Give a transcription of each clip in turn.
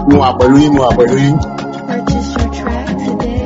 mo wà pẹ̀lú yín mo wà pẹ̀lú yín. Purchase your track today.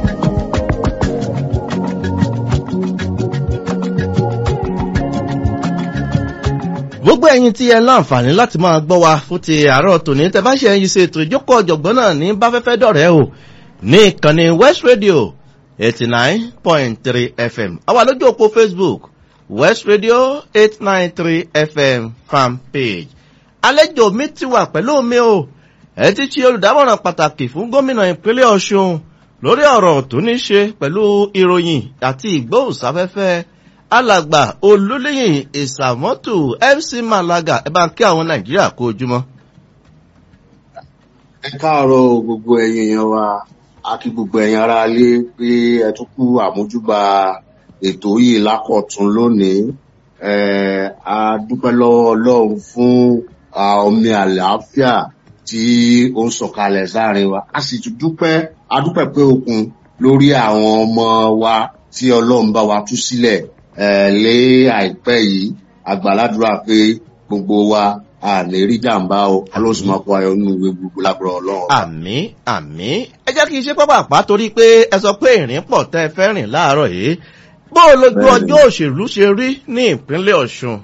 gbogbo ẹ̀yin tí ẹ láǹfààní láti máa gbọ́ wa fún ti àárọ̀ tòní tẹ bá ṣe ẹyin ṣe ètò ìjókòó ọ̀jọ̀gbọ́n náà ní báfẹ́fẹ́ dọ̀rẹ́ o ní ìkànnì west radio eighty nine point three fm àwa lójú òpó facebook west radio eight nine three fm fan page àlejò mi ti wà pẹ̀lú mi o ẹ ti ṣe olùdámọ̀ràn pàtàkì fún gómìnà ìpínlẹ̀ ọ̀ṣun lórí ọ̀rọ̀ tó ní ṣe pẹ̀lú ìròyìn àti ìgbóhùnsáfẹ́fẹ́ alàgbà olólẹ́yìn ìsàmọ́tò mc malaga ẹ bá ń kí àwọn nàìjíríà kó ojúmọ́. ẹ káàárọ̀ gbogbo ẹ̀yin èèyàn wa a kí gbogbo ẹ̀yin ará ilé pé ẹ tún kú àmójúbà ètò yìí lákọ̀tún lónìí Eh, a dúpẹ́ lọ́wọ́ ọlọ́run fún ah, omi àlàáfíà tí ó ń sọ̀kalẹ̀ sáàrin wa a sì tún dúpẹ́ a dúpẹ́ pé okun lórí àwọn ọmọ wa tí ọlọ́run bá wa tú sílẹ̀ eh, lé àìpẹ́ yìí àgbàládùra pé gbogbo wa a lè rí jàǹbá o alóòsùnmọ́kọ ayọ̀ nínú ìwé gbogbo lágbára ọlọ́run. àmì àmì ẹ jẹ́ kí n ṣe pápá torí pé ẹ sọ pé ìrìn pọ̀ tẹ́ ẹ fẹ́ rìn láàárọ̀ yìí bó o lójú Bẹ́ẹ̀ni. ọjọ́ òṣèlú ṣe rí ní ìpínlẹ̀ ọ̀ṣun.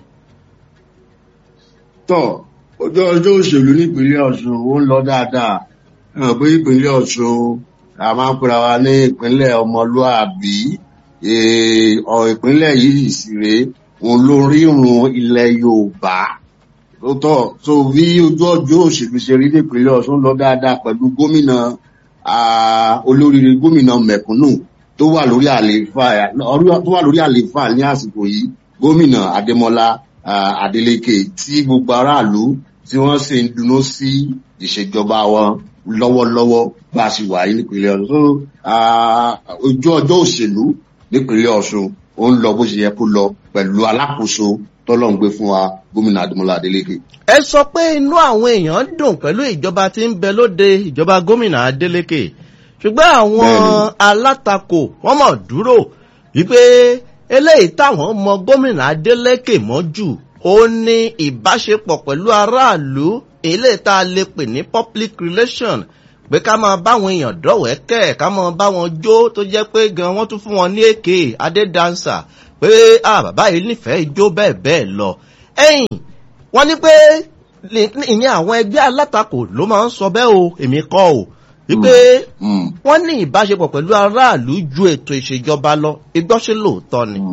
tọ́ ọjọ́ ọjọ́ òṣèlú nípínlẹ̀ ọ̀ṣun ó ń lọ dáadáa hàn pé ìpínlẹ̀ ọ̀ṣun a máa ń pera wa ní ìpínlẹ̀ ọmọlúàbí Eh, ọ̀ ìpínlẹ̀ yìí sì rèé òun ló rírun ilẹ̀ yorùbá lóòótọ́ tó bí ojú ọjọ́ òṣèlú ṣe rí nípínlẹ̀ ọ̀ṣun lọ dáadáa pẹ̀lú gómìnà ah, olóríire gómìnà mẹ̀kúnnù tó wà lórí àlééfà tó wà lórí àlééfà ní àsìkò yìí gómìnà adémọlá ah, adeleke tí gbogbo aráàlú tí wọ́n sì ń dunnú sí ìṣèjọba wọn lọ́wọ́lọ́wọ́ bá a sì wà yìí nípínlẹ̀ ọ̀ṣun So, ah, ojú ọjọ́ òṣèlú nípínlẹ̀ ọ̀ṣun ó ń lọ bó ṣe yẹ kó lọ pẹ̀lú alákòóso tọ́lọ́run gbé fún wa gómìnà adémọlá adeleke. ẹ sọ pé inú àwọn èèyàn dùn pẹ̀lú ìjọba tí ń bẹ lóde ìjọba gómìnà adeleke ṣùgbọ́n àwọn Bẹ́ẹ̀ni. alátakò wọ́n mọ̀ dúró wípé eléyìí táwọn mọ gómìnà adeleke mọ́ jù ó ní ìbáṣepọ̀ pẹ̀lú aráàlú eléyìí tá a lè pè ní public relation pé ká máa báwọn èèyàn dọ̀wẹ́kẹ̀ ká máa bá wọn jó tó jẹ́ pé gan wọ́n tún fún wọn ní èké adédánsà pé ah bàbá yìí nífẹ̀ẹ́ ijó bẹ́ẹ̀ bẹ́ẹ̀ lọ ẹ̀yìn wọ́n ní pé ní- ìyẹn àwọn ẹgbẹ́ alátakò ló máa ń sọ bẹ́ẹ̀ o èmi kọ́ o wípé Mm. wọ́n ní ìbáṣepọ̀ pẹ̀lú aráàlú ju ètò ìṣèjọba lọ igbọ́ṣe lóòótọ́ ni.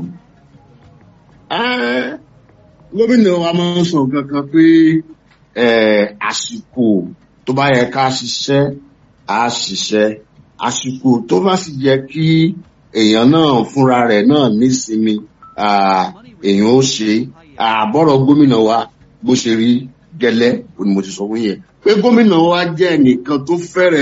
Ẹ́, gómìnà wa máa ń sọ kankan pé ẹ̀, àsìkò tó bá yẹ ká ṣiṣẹ́ á ṣiṣẹ́ àsìkò tó bá sì yẹ kí èèyàn náà fúnra rẹ̀ náà nísinmi ah, èèyàn ó ṣe àbọ̀rọ̀ gómìnà wa bó ṣe rí gẹ́lẹ́ òun ni mo ti sọ fún yẹn pé gómìnà wa jẹ́ ẹnìkan tó fẹ́rẹ̀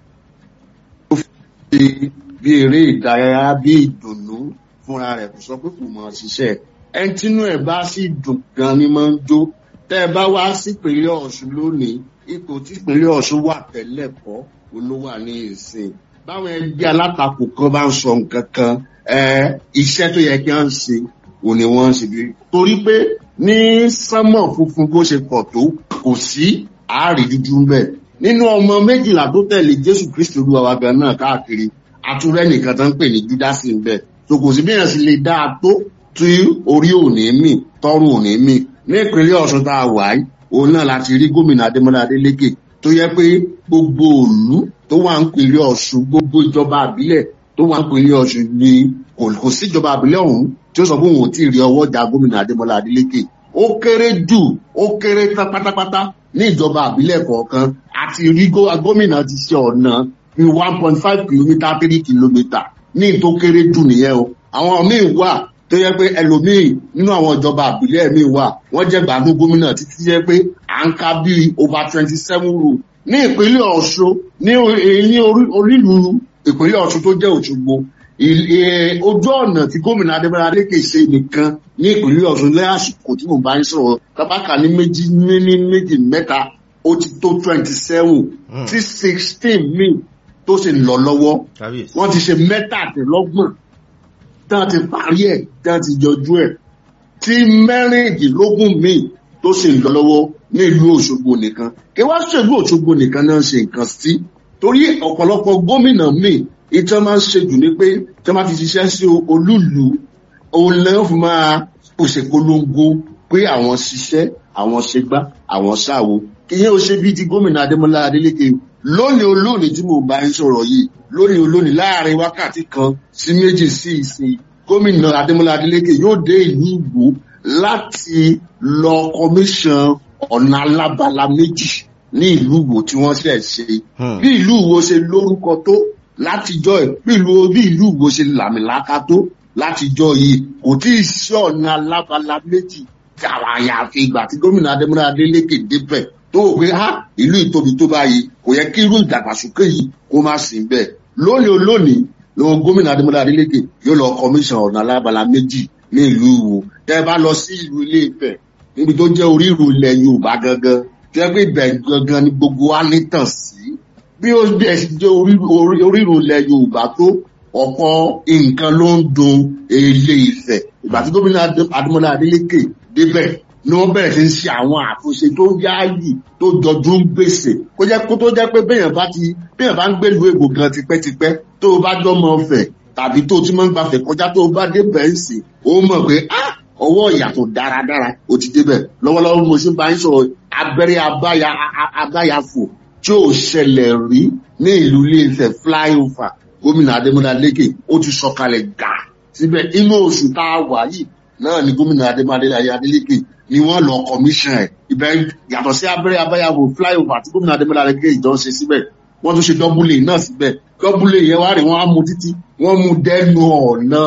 bí bí eré ìdárayá bí ìdùnnú fúnra rẹ̀ kò sọ pé kò mọ̀ ṣiṣẹ́ ẹni tínú ẹ̀ bá sì dùn gan ni máa ń jó tẹ́ ẹ bá wá sípínlẹ̀ ọ̀ṣun lónìí ipò tí ìpínlẹ̀ ọ̀ṣun wà tẹ́lẹ̀ kọ́ olówà ní ìsìn báwọn ẹgbẹ́ alátakò kan bá ń sọ nǹkan kan ẹ iṣẹ́ tó yẹ kí wọ́n ṣe òun ni wọ́n ń ṣe bí torí pé ní sánmọ̀ funfun bó ṣe pọ̀ tó kò sí àárí dúdú ń bẹ̀ nínú ọmọ méjìlá tó tẹ̀lé jésù kristu olúwa wa gan náà káàkiri àtúrẹ́ nìkan tó ń pè ní júdásì ń bẹ̀ so kò sí bí èèyàn sì lè dáa tó tí orí òní mì tọrùn òní mì ní ìpínlẹ̀ ọ̀ṣun tá a wà yìí òun náà láti rí gómìnà adémọlá adélékè tó yẹ pé gbogbo òlú tó wà ń pínlẹ̀ ọ̀ṣun gbogbo ìjọba àbílẹ̀ tó wà ń pínlẹ̀ ọ̀ṣun ni kò kò sí ìjọba àbílẹ̀ ọ̀hún tí ó sọ pé òun ò tí ì rí ọwọ́ ìjà gómìnà adémọlá adélékè ó kéré jù ó kéré tán pátápátá ní ìjọba àbílẹ̀ kọ̀ọ̀kan àti rí gó- gómìnà ti ṣe ọ̀nà ní one point five kilometre three kilometre ní tó kéré jù nìyẹn o àwọn míì wà tó yẹ pé ẹlòmíì nínú àwọn ìjọba àbílẹ̀ míì wà wọ́n jẹ́ gbàgbọ́ gómìnà títí yẹ pé à ń ka bíi over twenty seven rule ní ìpínlẹ̀ ọ̀ṣun ní orí- ní orí- orílùú ìpínlẹ̀ ọ̀ṣun tó jẹ́ òṣogbo il- eh, ojú ọ̀nà tí gómìnà adébára lékè ṣe nìkan ní ìpínlẹ̀ ọ̀ṣun lẹ́yìn àsìkò tí mo bá ń sọ̀rọ̀ tábàkà ní méjì ní ní méjì mẹ́ta ó ti tó twenty seven Hmm. tí sixteen míì tó sì ń lọ lọ́wọ́ kábíyèsí. wọ́n ti ṣe mẹ́tàdínlọ́gbọ̀n tí wọ́n ti parí ẹ̀ tí wọ́n ti yọjú ẹ̀ tí mẹ́rìndínlógún míì tó sì ń lọ lọ́wọ́ ní ìlú òṣogbo nìkan kí wá ṣèlú òṣogbo nìkan náà ṣe nǹkan sí torí ọ̀pọ̀lọpọ̀ gómìnà míì ìtàn máa ń ṣe jù ní pé tí wọ́n bá ti ṣiṣẹ́ sí olúùlú òun lẹ́yìn fún máa pèsè polongo pé àwọn ṣiṣẹ́ àwọn ṣègbà àwọn ṣàwo ìyẹn ò ṣe bíi ti gómìnà adémọlá adélékè lónìí olónìí tí mo bá ń sọ̀rọ̀ yìí lónìí olónìí láàrin wákàtí kan sí méjì sí ìsìn gómìnà adémọlá adélékè yóò dé ìlú ìgbò láti lọ kọmíṣàn ọ̀nà alábala méjì ní ìlú ìwò tí wọ́n ṣẹ̀ ṣe bí ìlú ìwò ṣe lórúkọ tó látijọ́ ẹ̀ bí ìlú bí ìlú ìwò ṣe làmìlaka tó látijọ́ yìí kò tí ì sí ọ̀nà alábala méjì tààrà àyàfi ìgbà tí gómìnà adémọlá adélékè débẹ̀ tó wò pé ha ìlú ìtóbi tó báyìí kò yẹ kí irú ìdàgbàsókè yìí kó má sí bẹ́ẹ̀ lónìí olónìí lọ́wọ́ gómìnà adémọlá adélékè yóò lọ kọmíṣàn ọ̀nà alábala méjì ní ìlú ìwò tẹ́ ẹ bá lọ sí ìlú ilé ìfẹ́ níbi tó jẹ́ orírù ilẹ̀ yorùbá gangan tẹ́ pé ibẹ̀ gangan ni gbogbo wa ní tàn sí bí ó bẹ̀ sí jẹ́ orírù ilẹ̀ yorùbá tó ọ̀pọ̀ nǹkan ló ń dun ilé ìfẹ́ ìgbà tí gómìnà adémọlá adélékè débẹ̀ ni wọ́n bẹ̀rẹ̀ sí ń ṣe àwọn àtúnṣe tó yáàyè tó jọjú ń gbèsè kó jẹ́ kó tó jẹ́ pé béèyàn bá ti béèyàn bá ń gbèlú ègbò gan tipẹ́tipẹ́ tó o bá jọmọ ọ̀fẹ́ tàbí tó o ti máa ń gbafẹ̀ kọjá tó o bá dé bẹ́ẹ̀ sì ó mọ̀ pé ah ọwọ́ ìyàtọ̀ dáradára ó ti débẹ̀ lọ́wọ́lọ́wọ́ mo ṣe bá ń sọ abẹ́rẹ́ abáya abáyafò tí ò ṣẹlẹ̀ rí ní ìlú iléeṣẹ́ flyover gómìnà adémọlá lékè ó ti sọkalẹ̀ gà síbẹ̀ inú oṣù tá a wà yìí náà ni gómìnà adémọlá adélékè ni wọ́n lọ commission ẹ̀ ibẹ̀ yàtọ̀ sí abẹ́rẹ́ abáyafò flyover tí gómìnà adémọlá lékè ìjọ ṣe síbẹ̀ wọ́n tún ṣe dọ́búlé náà síbẹ̀ dọ́búlé yẹn wá rí wọ́n á mú títí wọ́n mú dẹ́nu ọ̀nà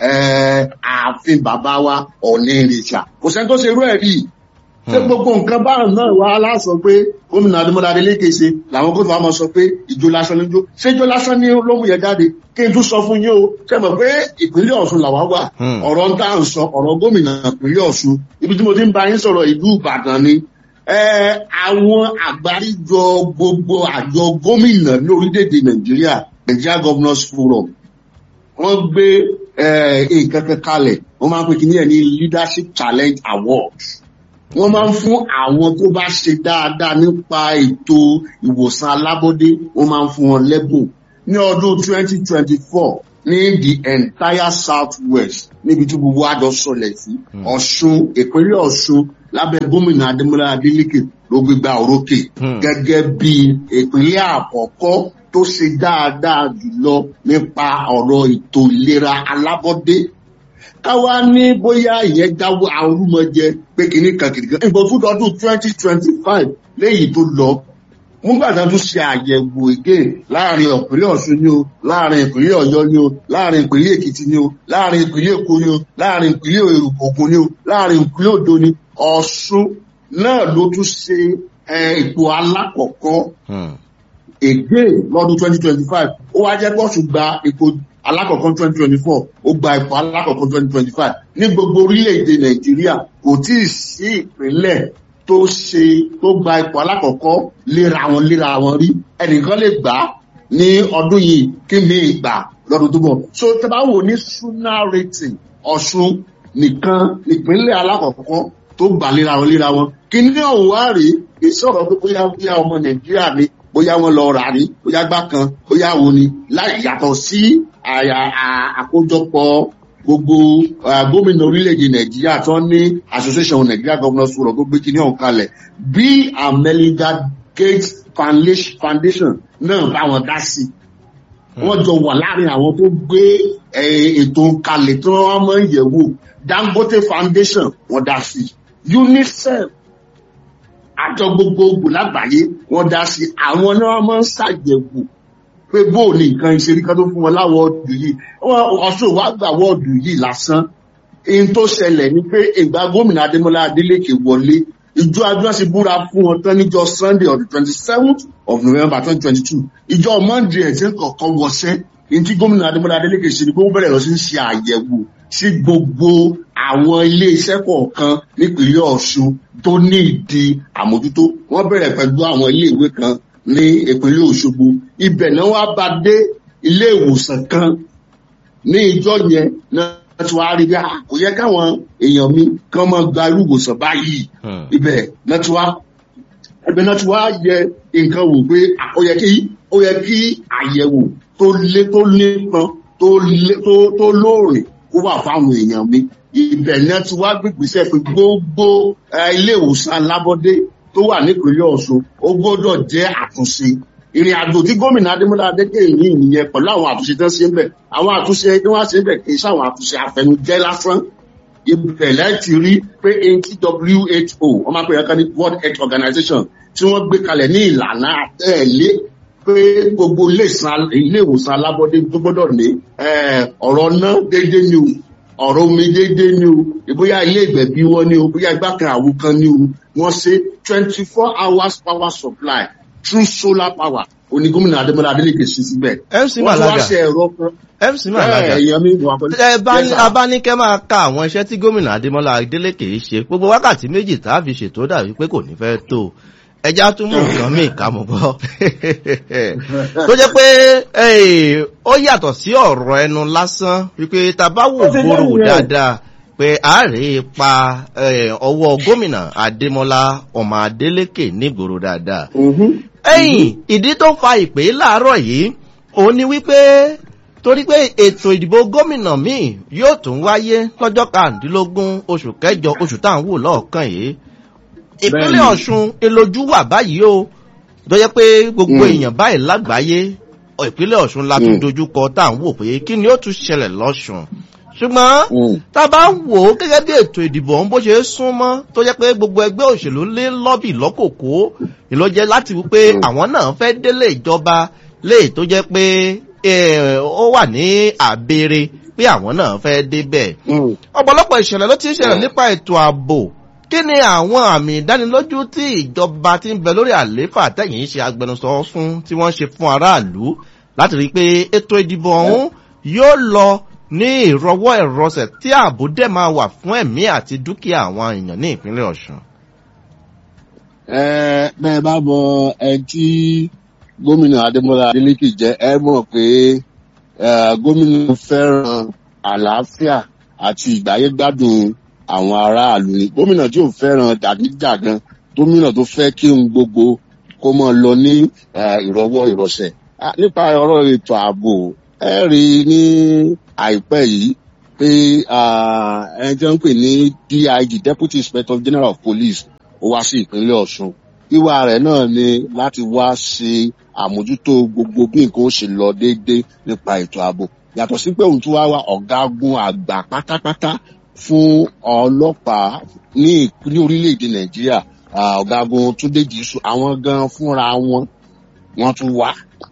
ààfin bàbá wa ọ̀nà ìrìṣà kò sẹ́ni tó ṣe irú ẹ̀ rí ṣé gbogbo nǹkan báyìí náà wá láṣọ pé gómìnà adémọlá adélékè ṣe làwọn gómìnà wa máa sọ pé ìjó lásán níjó ṣé ìjó lásán ní ló mú yẹn jáde kí n tún sọ fún yín o ṣe mọ̀ pé ìpínlẹ̀ ọ̀ṣun làwa wà ọ̀rọ̀ ń tà ń sọ ọ̀rọ̀ gómìnà ìpínlẹ̀ ọ̀ṣun ibi tí mo ti ń bá yín sọ̀rọ̀ ìlú ìbàdàn ni àwọn àgbáríjọ gbogbo àjọ gómìnà ní orílẹ̀-èdè nàìjíríà nigeria governors forum wọ́n gbé nǹkan kan kalẹ̀ wọ́n máa ń pè kí ní ẹ̀ ní leadership challenge award wọ́n máa ń fún àwọn tó bá ṣe dáadáa nípa ètò ìwòsàn alábọ́dé wọ́n máa ń fún wọn lẹ́bùn ní ọdún 2024 ní the entire south west níbi tí gbogbo àjọ sọlẹ̀ sí ọ̀ṣun ìpínlẹ̀ ọ̀ṣun lábẹ́ gómìnà adémọlá adélèké ló gbégbá orókè gẹ́gẹ́ bí ìpínlẹ̀ àkọ́kọ́ tó ṣe dáadáa jùlọ nípa ọ̀rọ̀ ètò ìlera alábọ́dé káwá ní bóyá ìyẹn jáwọ́ arúmọjẹ pé kìíní kan kìíní kan ìbọn fún ọdún twenty twenty five léyìí tó lọ nígbà tí wọn tún ṣe àyẹ̀wò ègé láàrin ìpínlẹ̀ ọ̀ṣun ni o láàrin ìpínlẹ̀ ọ̀yọ́ ni o láàrin ìpínlẹ̀ èkìtì ni o láàrin ìpínlẹ̀ èkó ni o láàrin ìpínlẹ̀ ògùn ni o láàrin ìpínlẹ̀ odò ni ọ̀ṣun náà ló tún ṣe ipò alákọ̀ọ́kọ́ ègé lọ́dún twenty twenty five ó wá jẹ́ pọ́ọ̀ṣù gba ipò alákọ̀ọ́kọ́ twenty twenty four ó gba ipò alákọ̀ọ́kọ́ twenty twenty five ní gbogbo orílẹ̀-èdè nàìjíríà kò tí ì sí ìpínlẹ̀ tó ṣe tó gba ipò alákọ̀ọ́kọ́ léra wọn léra wọn rí ẹnìkan lè gbà á ní ọdún yìí kí mi gbà lọ́dún tó bọ̀ so tẹ́ bá wò ní suna rating ọ̀ṣun nìkan ìpínlẹ̀ alákọ̀ọ́kọ́ tó gbà léra wọn léra wọn kí ní ọ̀hún wá rèé ìṣòro pé bóyá bóyá ọmọ nàìjíríà ni bóyá wọn lọ rà ní bóyá gbá kan bóyá wo ni láì yàtọ̀ sí àkójọpọ̀ gbogbo gómìnà orílẹ̀-èdè nàìjíríà tó ní association nigeria governors forum tó gbé kíní ọ̀hún kalẹ̀ bí amelinda gates foundation náà bá wọn dá sí wọ́n jọ wà láàrin àwọn tó gbé ètò kalẹ̀ tí wọ́n máa ń yẹ̀wò dangote foundation wọ́n dá sí unicef àjọ gbogbogbò lágbàáyé wọn dá sí àwọn náà máa ń ṣàyẹ̀wò pé bóò ní nǹkan ìṣerí kan tó fún wọn láwọ́ọ̀dù yìí ọ̀ṣun wàá gbà wọ́ọ̀dù yìí lásán ihun tó ṣẹlẹ̀ ni pé ìgbà gómìnà adémọlá adélékè wọlé ìjọ adúlá sì búra fún wọn tán níjọ sunday on the twenty seventh of november twenty twenty two ìjọ monday ẹ̀sìn kọ̀ọ̀kan wọṣẹ́ ní tí gómìnà adémọlá adélékè ṣe ni pé wọ́n bẹ̀rẹ̀ lọ sí ń ṣe àyẹ̀wò sí gbogbo àwọn ilé iṣẹ́ kọ̀ọ̀kan nípínlẹ̀ ọ̀ṣun tó ní ìdí àmójútó wọ́n bẹ̀rẹ̀ pẹ̀lú àwọn ilé ìwé kan ní ìpínlẹ̀ òṣogbo ibẹ̀ náà wá bá dé ilé ìwòsàn kan ní ìjọ yẹn náà tí wàá rí bí kò yẹ káwọn èèyàn mi kán mọ gba irú ìwòsàn báyìí ibẹ̀ náà tí wàá ẹgbẹ́ náà ti wá yẹ nǹkan wò pé à, ó yẹ kí ó yẹ kí àyẹ̀wò tó lé tó nípọn tó lé tó tó lóòrìn kó wà fáwọn èèyàn mi ibẹ̀ náà ti wá gbégbèsè pé gbogbo eh, ilé ìwòsàn alábọ́dé tó wà nípínlẹ̀ ọ̀ṣun ó gbọ́dọ̀ jẹ́ àtúnṣe ìrìn àjò tí gómìnà adémọlá adékèyí ní ìnìyẹn pẹ̀lú àwọn àtúnṣe tó ń ṣe ń bẹ̀ àwọn àtúnṣe tí wọ́n ṣe ń bẹ̀ kì í ṣàwọn àtúnṣe àfẹnujẹ́ lásán ibẹ̀ láti rí pé who wọ́n máa pè é kan ní world health organization tí wọ́n gbé kalẹ̀ ní ìlànà àtẹ̀lé pé gbogbo ilé ìsan- ilé ìwòsàn alábọ́dé tó gbọ́dọ̀ ní eh, ọ̀rọ̀ ná déédéé ni o ọ̀rọ̀ omi déédéé ni o ìbóyá ilé ìgbẹ̀bí wọn ni o bóyá igbá kan àwo kan ni o wọ́n ṣe twenty four hours power supply through solar power oní gómìnà adémọlá adélèké sí síbẹ̀ mc wọ́n ti wá malaga ṣe ẹ̀rọ kan mc malaga bẹ́ẹ̀ èèyàn mi wà pẹ̀lú. ẹ bá Yes, sir. abánikẹ́ máa ka àwọn iṣẹ́ tí gómìnà adémọ́lá adélèké ṣe gbogbo wákàtí méjì tá a fi ṣètò dàbí pé kò ní fẹ́ tó ẹja tún mú nǹkan míì ká mọ̀ gbọ́ tó jẹ́ pé eh, ó yàtọ̀ sí ọ̀rọ̀ ẹnu lásán wípé tá a bá wò gbòòrò dáadáa pé a rí ipa eh, ọwọ́ gómìnà adémọ́lá ọmọ adélèké nígboro dáadáa Mhm. ẹ̀yìn ìdí tó fa ìpè láàárọ̀ yìí òun ni wípé torí pé ètò ìdìbò gómìnà míì yóò tún wáyé lọ́jọ́ kàndínlógún oṣù kẹjọ oṣù tá à ń wò lọ́ọ̀kan yìí ìpínlẹ̀ Bẹ́ẹ̀ni. ọ̀ṣun ìlójú wà báyìí o tó jẹ́ pé gbogbo Mm. èèyàn báyìí lágbàáyé ọ, ìpínlẹ̀ ọ̀ṣun la tún Mm. dojúkọ tá à ń wò pé kí ni ó tún ṣẹlẹ̀ lọ́ṣun ṣùgbọ́n Mm. tá a bá ń wò ó gẹ́gẹ́ bí ètò ìdìbò ọ̀hún bó ṣe é súnmọ́ tó jẹ́ pé gbogbo ẹgbẹ́ òṣèlú lé lọ́bì lọ́kòkó ìlọ́jẹ́ láti wí pé Mm. àwọn náà fẹ́ délé ìjọba léè tó jẹ́ pé eh, ó wà ní àbèrè pé àwọn náà fẹ́ débẹ̀ Mm. ọ̀pọ̀lọpọ̀ ìṣẹ̀lẹ̀ ló ti ń ṣẹlẹ̀ Mm. nípa ètò ààbò kí ni àwọn àmì ìdánilójú tí ìjọba ti ń bẹ lórí àlééfà tẹ̀yìn ṣe agbẹnusọ fún tí wọ́n ṣe fún aráàlú láti rí i pé ètò ìdìbò ọ̀hún yóò lọ ní ìrọwọ́ ìrọsẹ̀ tí ààbò dẹ̀ máa wà fún ẹ̀mí àti dúkìá àwọn èèyàn ní ìpínlẹ̀ ọ̀ṣun. ẹ bẹ́ẹ̀ bá mọ ẹni tí gómìnà adémọlá adélèké jẹ́ ẹ mọ̀ pé eh, gómìnà fẹ́ràn àlàáfíà àti ìgbáyégbádùn àwọn aráàlú ni gómìnà tí ò fẹ́ràn jàgídíjàgan gómìnà tó fẹ́ kí ohun gbogbo kó mọ lọ ní eh, ìrọwọ́ ìrọsẹ̀ Ah, nípa ọ̀rọ̀ ètò ààbò ẹ rí i ní àìpẹ́ yìí pé ah, ẹni tí wọ́n ń pè ní dig deputy inspector general of police ó wá sí ìpínlẹ̀ ọ̀ṣun wíwá rẹ̀ náà ni láti wá ṣe àmójútó gbogbo bí nǹkan ó ṣe lọ déédéé nípa ètò ààbò yàtọ̀ sí pé òun tún wá wá ọ̀gágun àgbà pátápátá fún ọlọ́pàá ní ìp- ní orílẹ̀-èdè nàìjíríà ah, ọ̀gágun túndé jésù àwọn gan fúnra wọn wọ́n tún wá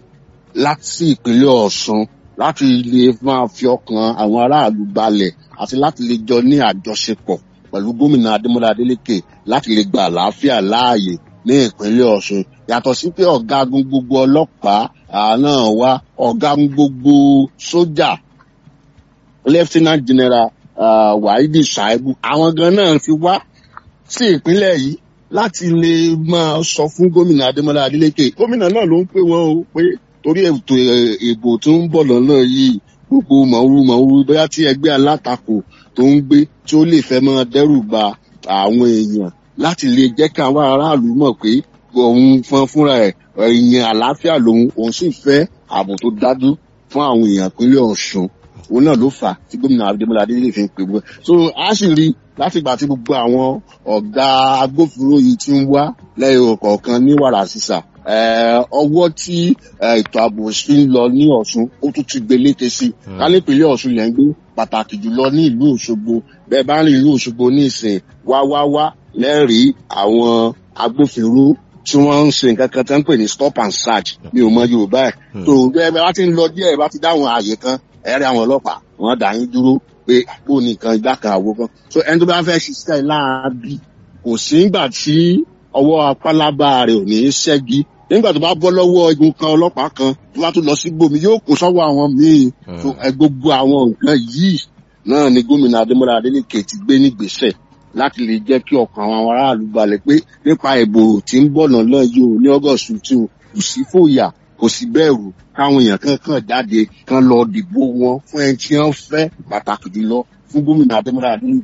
láti ìpínlẹ̀ ọ̀ṣun láti lè máa fi ọkàn àwọn aráàlú balẹ̀ àti láti lè jọ ní àjọṣepọ̀ pẹ̀lú gómìnà adémọlá adélèké láti lè gba àlàáfíà láàyè ní ìpínlẹ̀ ọ̀ṣun yàtọ̀ sí pé ọ̀gágun gbogbo ọlọ́pàá ah, náà wá ọ̀gágun gbogbo sójà lieutenant general ah, wahidi shaibu àwọn gan náà ti wá sí ìpínlẹ̀ yìí láti lè máa sọ fún gómìnà adémọlá adélèké gómìnà náà ló ń pè wọ́n o pé torí ètò ẹ̀, ìbò tó ń bọ̀ lọ́nà yìí gbogbo mọ̀ọ́rú mọ̀ọ́rú bóyá tí ẹgbẹ́ alátakò tó ń gbé tí ó lè fẹ́ máa dẹ́rù ba àwọn èèyàn láti lè jẹ́ kí àwọn aráàlú mọ̀ pé òun fọn fúnra ẹ̀ èèyàn àlàáfíà lòun òun sì fẹ́ ààbò tó dájú fún àwọn èèyàn ìpínlẹ̀ ọ̀ṣun òun náà ló fà á tí gómìnà adémọlá adélèké fi ń pè wọ́n so a sì rí láti ìgbà tí gbogbo àwọn ọ̀gá agbófinró yìí ti ń wá lẹ́yìn kọ̀ọ̀kan ní wàrà sísà eh, ọwọ́ tí eh, ètò ààbò fi ń lọ ní ọ̀ṣun ó tún ti gbé léke sí i ká ní ìpínlẹ̀ ọ̀ṣun lẹ́ ń gbé pàtàkì jùlọ ní ìlú òṣogbo bẹ́ẹ̀ bá ń rìn ìlú òṣogbo ní ìsìn wá wá wá lẹ́rìí àwọn agbófinró tí wọ́n ń ṣe nǹkan kan tó ń pè ní stop and search mi ò mọ yorùbá ẹ̀ Hmm. tó bẹ́ẹ̀ bá ti ń lọ díẹ̀ bá ti dáhùn ààyè kan ẹ̀rí àwọn ọlọ́pàá wọ́n dà yín dúró pé àpò nìkan ìgbà kan àwo kan so ẹni tó bá fẹ́ ṣiṣẹ́ láabi kò sí nígbà tí ọwọ́ apálábá rẹ̀ ò ní í ṣẹ́gi nígbà tó bá bọ́ lọ́wọ́ igun kan ọlọ́pàá kan tó bá tún lọ sí gbòmí yóò kó sọ́wọ́ àwọn míì Hmm. so ẹ gbogbo àwọn nǹkan yìí náà ni gómìnà adémọlá adélèké ti gbé nígbésẹ̀ láti lè jẹ́ kí ọkàn àwọn aráàlú balẹ̀ pé nípa ìbò tí ń bọ̀ náà yìí o ní august tí o kò sí fòyà kò sí bẹ̀rù káwọn èèyàn kankan jáde kan lọ dìbò wọn fún ẹni tí wọ́n fẹ́ pàtàkì jùlọ fún gómìnà adémọlá adélèké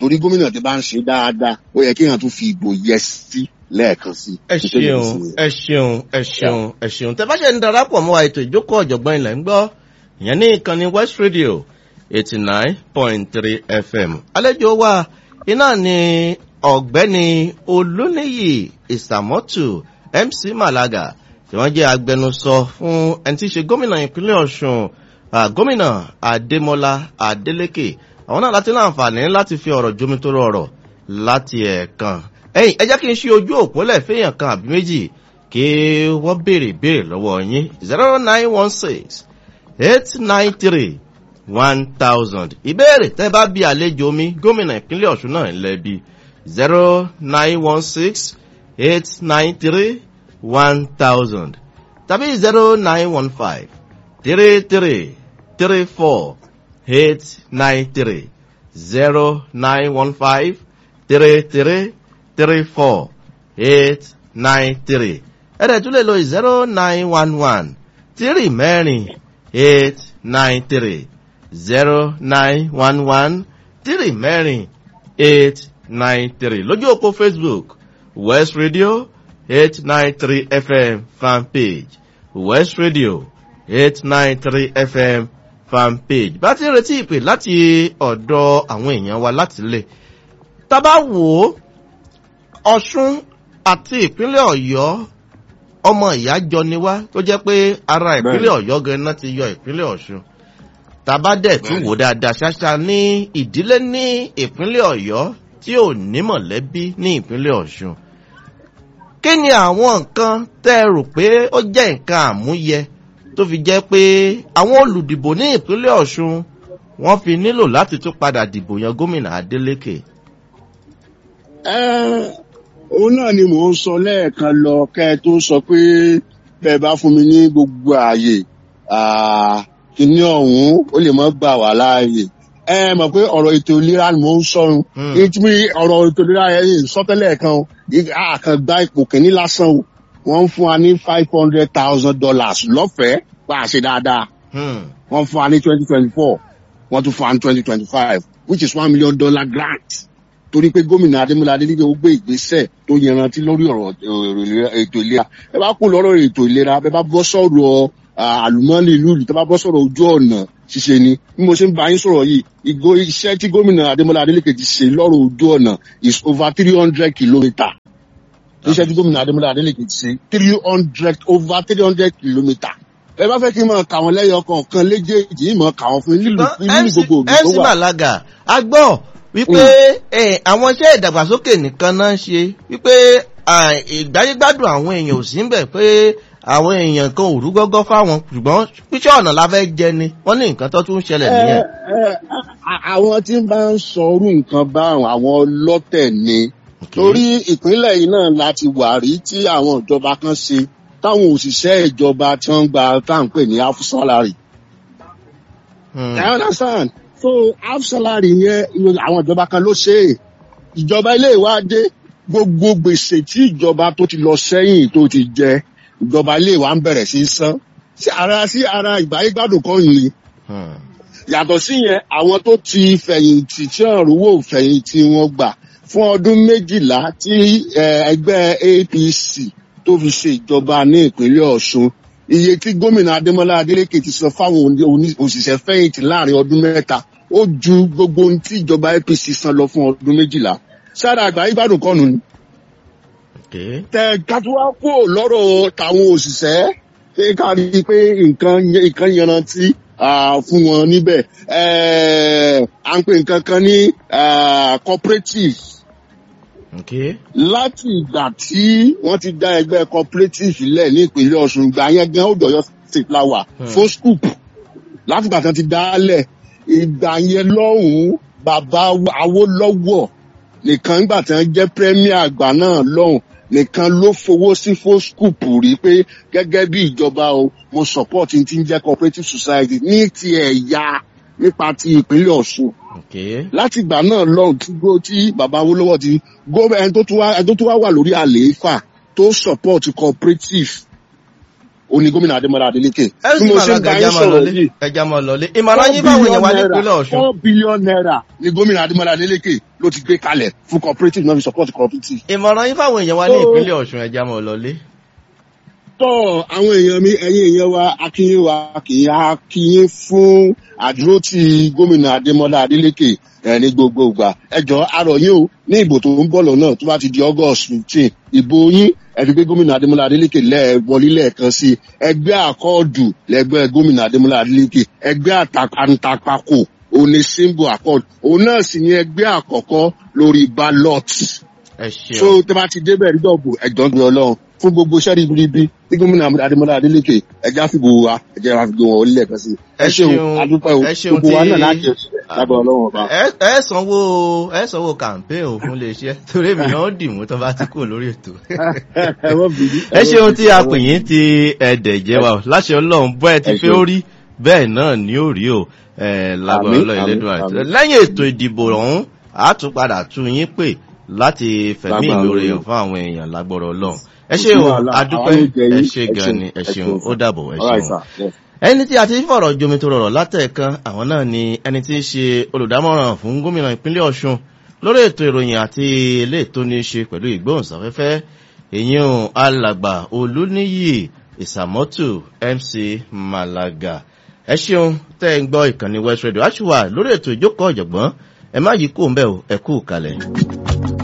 torí gómìnà tí bá ń ṣe dáadáa ó yẹ kéèyàn tún fi ìbò yẹ sí lẹ́ẹ̀kan sí. ẹ ṣeun ẹ ṣeun ẹ ṣeun ẹ ṣeun tẹ bá ṣe ń darapọ̀ mọ́ wa ètò ìjókòó ọ̀jọ̀gbọ́n ilẹ̀ ń gbọ́ ìyẹn ní ìkànnì west radio eighty nine point three fm àlejò wa iná ni ọ̀gbẹ́ni olóníyì ìsàmọ́tù mc malaga tí wọ́n jẹ́ agbẹnusọ fún ẹni tí í ṣe gómìnà ìpínlẹ̀ ọ̀ṣun ah, gómìnà adémọlá adélèké àwọn náà láti láǹfààní láti fi ọ̀rọ̀ jomitoro ọ̀rọ̀ láti ẹ̀ẹ̀kan ẹ̀yìn ẹ jẹ́ kí n ṣe ojú òpó lẹ́fẹ̀ẹ́yàn kan àbí méjì kí wọ́n béèrè béèrè lọ́wọ́ yín zero nine one six eight nine three one thousand ìbéèrè tẹ́ bá bí àlejò mi gómìnà ìpínlẹ̀ ọ̀ṣun náà ń lẹ́bi zero nine one six eight nine three one thousand tàbí zero nine one five three three three four eight nine three zero nine one five three three three four eight nine three ẹ̀rẹ̀ tún lè lo zero nine one one three mẹ́rin eight nine three zero nine one one three mẹ́rin eight nine three lójú òpó facebook west radio eight nine three fm fan page west radio eight nine three fm fan page bá ti ń retí ìpè láti ọ̀dọ̀ àwọn èèyàn wa láti lè tá a bá wò ó ọ̀ṣun àti ìpínlẹ̀ ọ̀yọ́ ọmọ ìyá jọ ni wá tó jẹ́ pé ara ìpínlẹ̀ ọ̀yọ́ gan-an ti yọ ìpínlẹ̀ ọ̀ṣun tàbá dẹ̀ tún wò dáadáa ṣáṣá ní ìdílé ní ìpínlẹ̀ ọ̀yọ́ tí ò ní mọ̀lẹ́bí ní ìpínlẹ̀ ọ̀ṣun kí ni àwọn nǹkan tẹ́ ẹ rò pé ó jẹ́ nǹkan àmúyẹ tó fi jẹ́ pé àwọn olùdìbò ní ìpínlẹ̀ ọ̀ṣun wọ́n fi nílò láti tún padà dìbò yan gómìnà adeleke. Ẹ́, òun náà ni mò ń sọ lẹ́ẹ̀kan lọ kẹ́ ẹ tó sọ pé bẹ́ẹ̀ bá fún mi ní gbogbo ààyè ah, kíní ọ̀hún ó lè mọ́ gbà wá láàyè ẹ mọ̀ pé ọ̀rọ̀ ètò ìlera ni mò ń sọrun Hmm. ìtumí ọ̀rọ̀ ètò ìlera yẹn sọ́tẹ́lẹ̀ kan o àkàngbá ipò kìíní lásán o wọ́n ń fún wa ní five hundred thousand dollars lọ́fẹ̀ẹ́ pa àṣẹ dáadáa Hmm. wọ́n fún wa ní twenty twenty four wọ́n tún fún wa ní twenty twenty five which is one million dollar grant torí pé gómìnà adémọlá adélíkè ó gbé ìgbésẹ̀ tó yanrantí lórí ọ̀rọ̀ eh, ètò ìlera ẹ bá kú lọ́rọ̀ ètò ìlera ẹ bá bọ́ sọ̀rọ̀ ah, àlùmọ́ọ́nì ìlú ìlú tó bá bọ́ sọ̀rọ̀ ojú ọ̀nà ṣíṣe ni bí mo ṣe ń bá yín sọ̀rọ̀ yìí ìgò iṣẹ́ tí gómìnà adémọlá adélíkè ti ṣe lọ́rọ̀ ojú ọ̀nà is over three hundred kilometre iṣẹ́ tí gómìnà adémọlá adélèké ti ṣe three hundred over three hundred kilometre ẹ bá fẹ́ kí n máa kà wọ́n lẹ́yọ kọ̀ọ̀kan léjèèjì yìí máa kà wọ́n fún yín nílùú nílùú gbogbo òbí tó mc wà. malaga a gbọ́ wípé eh, àwọn iṣẹ́ ìdàgbàsókè nìkan náà ń ṣe wípé ah, ìgbáyégbádùn àwọn èèyàn ò sí ń bẹ̀ pé àwọn èèyàn kan ò rú gọ́gọ́ fáwọn ṣùgbọ́n píṣẹ́ ọ̀nà la fẹ́ jẹ ni wọ́n ní nǹkan tó tún ń ṣẹlẹ̀ nìyẹn. Ẹ, ẹ, a- àwọn tí ń bá ń sọrú nǹkan bá àwọn ọlọ́tẹ̀ ni torí ìpínlẹ̀ yìí náà láti wà rí tí àwọn ìjọba kan ṣe táwọn òṣìṣẹ́ ìjọba tí wọ́n ń gba tá à ń pè ní half salary Hmm. I understand. So half salary yẹn ìwé- àwọn ìjọba kan ló ṣe é. Ìjọba ilé ìwádé gbogbo gbèsè tí ìjọba tó ti lọ sẹ́yìn tó ti jẹ ìjọba ilé ìwà ń bẹ̀rẹ̀ sí í san. Sí ara sí ara ìgbáyégbádùn kan yìí. Hmm. Yàtọ̀ sí yẹn àwọn tó ti fẹ̀yìntì tí ọ̀rùwò fẹ̀yìntì wọn gbà fún ọdún méjìlá tí eh, ẹgbẹ́ APC tó fi ṣe ìjọba ní ìpínlẹ̀ Ọ̀ṣun iye tí gómìnà Adémọ́lá Adélékè ti sọ fáwọn oní- oní- òṣìṣẹ́ fẹ̀yìntì láàrin ọdún mẹ́ta ó ju gbogbo ohun tí ìjọba APC san lọ fún ọdún méjìlá sára àgbáyé gbádùn kọ́nu ni Okay. tẹ kátúwá kú lọ́rọ̀ táwọn òṣìṣẹ́ ṣé ká rí i pé nǹkan yẹ- nǹkan yanrantí ah, fún wọn níbẹ̀ Eh, à ń pè nǹkan kan ní ah, cooperative Okay. láti ìgbà tí wọ́n ti dá ẹgbẹ́ cooperative lẹ̀ ní ìpínlẹ̀ Ọ̀ṣun ìgbà yẹn gan ó dọ̀yọ́ state flower Hmm. fún scoop láti ìgbà tí wọ́n ti dá a lẹ̀ ìgbà yẹn lọ́hùn-ún bàbá Awólọ́wọ̀ nìkan nígbà tí wọ́n jẹ́ premier àgbà náà lọ́hùn nìkan ló fowó sí fún scoop rí pé gẹ́gẹ́ bí ìjọba o mo support ní ti ń jẹ́ cooperative society ní ti ẹ̀yà nípa ti ìpínlẹ̀ Ọ̀ṣun Okay. láti ìgbà náà lọ́hùn tí gbó tí bàbá Awólọ́wọ̀ ti gómìnà ẹni tó tún wá ẹni tó tún wá wà lórí àlééfà tó support cooperative ó ní gómìnà adémọlá adélékè ẹ bí sì mo máa ṣe ń lága bá ẹja yín máa sọ̀rọ̀ lọlé yìí ẹja máa lọlé ìmọ̀ràn yín báwọn èèyàn wá nípínlẹ̀ ọ̀ṣun. four billion naira ni gómìnà adémọlá adélékè ló ti gbé kalẹ̀ fún cooperative náà fi support cooperative. ìmọ̀ràn yín fáwọn èèyàn wá ní So- ìpínlẹ̀ ọ̀ṣun ẹja máa lọlé. tọ́ àwọn èèyàn mi ẹ̀yin èèyàn wa akínyìn wa kì í akínyìn fún àdúrótì gómìnà adémọlá adélékè ẹ̀ ní gbogbo ìgbà ẹjọ́ arọ̀ yín o ní ìbò tó ń bọ̀ lọ́nà tó bá ti di august fifteen ìbò yín ẹ fi gbé gómìnà adémọlá adélékè lẹ́ẹ̀ wọlé lẹ́ẹ̀kan sí i ẹgbẹ́ àkọọ́dù lẹ́gbẹ́ gómìnà adémọlá adélékè ẹgbẹ́ àtàkàntàpàkò òun ni symbol accord òun náà sì ni ẹgbẹ́ àkọ́kọ́ lórí ballot ẹ so ṣeun tẹ bá ti débẹ̀ rí dọ̀bù ẹ̀jọ̀ ń gbé ọlọ́run fún gbogbo iṣẹ́ ribiribi tí gómìnà adémọlá adélékè ẹjẹ́ àfìgbò wa ẹjẹ́ àfìgbò wọn orílẹ̀ kan sí i. Ẹ ẹ ṣeun ṣeun, adúpẹ́ o ẹ ṣeun gbogbo wa tí- náà láti ẹ̀ṣẹ̀ lábẹ́ ọlọ́run ọba. ẹ ẹ sanwó ẹ sanwó campaign ò fún iléeṣẹ́ torí èmi náà dì mú tó bá ti kúrò lórí ètò. ẹ wọ́n bìí. ẹ ṣeun tí a pè yín ti ẹ̀dẹ̀ jẹ́ wa o. láṣẹ ọlọ́run bọ́ ẹ ti Ẹ fẹ́ ṣeun. ó rí bẹ́ẹ̀ náà ni ó rí o ẹ, lágbára Àmín, ọlọ́run àmín, ẹlẹ́dùn àti àmín. lẹ́yìn ètò ìdìbò ọ̀hún a tún padà tún yín pè láti fẹ̀mí Lágbára ìlóore Ọlọ́run. fún àwọn èèyàn lágbára ọlọ́run ẹ Kò ṣe sí o wàhálà, adúpẹ́ àwọn oúnjẹ ẹ yín, ṣe ẹ gan ṣeun, ni ẹ ẹ ṣeun ṣeun, ó dàbọ̀ ẹ All right, ṣeun sir. Yes. ẹni tí a ti fọ̀rọ̀ jomi tó rọrọ̀ látẹ̀ẹ̀kan àwọn náà ni ẹni tí í ṣe olùdámọ̀ràn fún gómìnà ìpínlẹ̀ ọ̀ṣun lórí ètò ìròyìn àti ilé tó ní í ṣe pẹ̀lú ìgbóhùnsáfẹ́fẹ́ èyàn alàgbà olúníyì ìsàmọ́tò mc malaga ẹ ṣeun tẹ́ ẹ ń gbọ́ ìkànnì west radio aṣùwà lórí ètò ìjókòó ọ̀jọ̀gbọ́n ẹ má yí kó ń bẹ̀ ẹ kú kalẹ̀.